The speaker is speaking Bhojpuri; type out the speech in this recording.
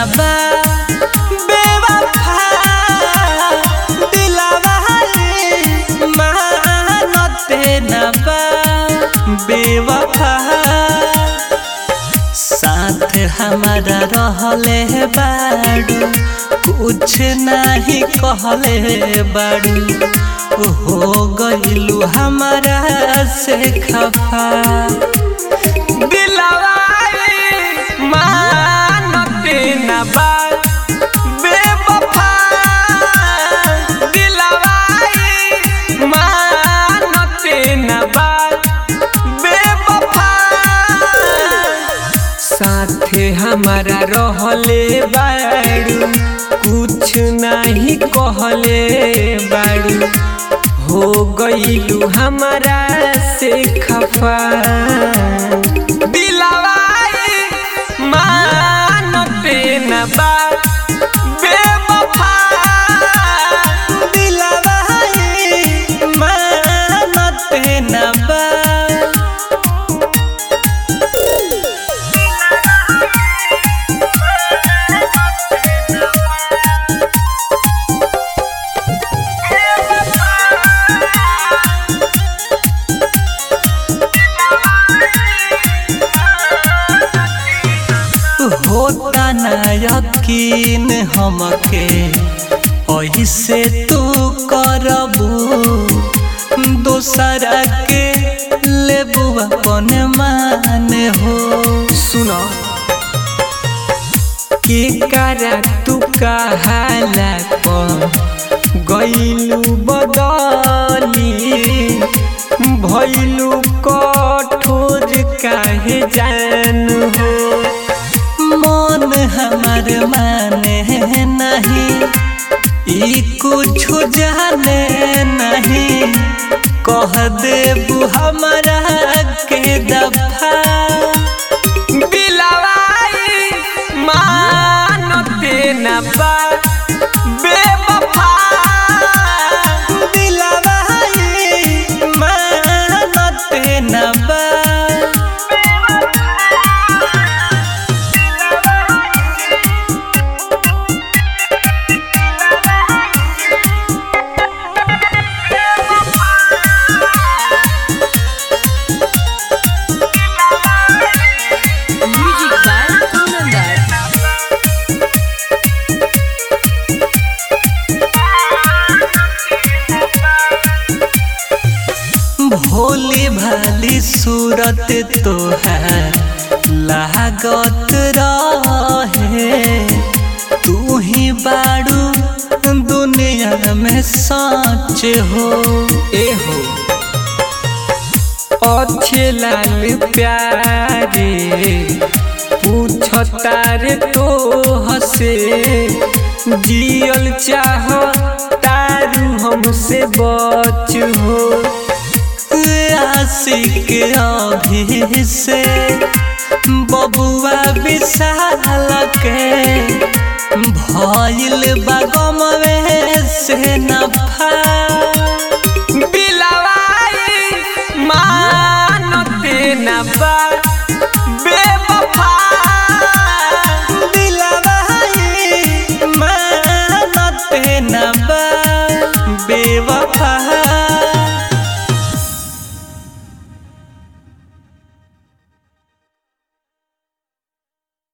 बा बेवफा दिलवा रे मानते न बा बेवफा साथ हमारा रहले बाड़ू कुछ नहीं कहले बाड़ू हो गइलू हमारा से खफा दिलवा रे मानते न बा बेवफा दिलवा रे मानते न बा बेवफा साथे हमारा रहले बाड़ू कुछ नहीं कहले बाड़ू हो गइलू हमारा से खफा दिलवा रे मानते न बा बेवफा दिलवा रे मानते न बा होता न यकीन हमके ऐसे तू करबू दोसरा के लेबू अपन मान हो सुनो के करा तू कहाला गईलू बदली भैलू कठोर काहे जान हो मन हमार माने नहीं ई कुछ जाने नहीं कह देबू हमारा के दफा बिलवाई मानते न बा बेवफा दिलवाई मानते न बा Music by Kunandar. भोली भाली सूरत तोहार लागत रहे तू ही बाड़ू दुनिया में सच हो ए हो अच्छे लाल प्यारे पूछता रे तो हसे जियल चाह तारू हमसे बच हो आशिक अभी से बबुआ विशाल के भइल बागमवे से नफा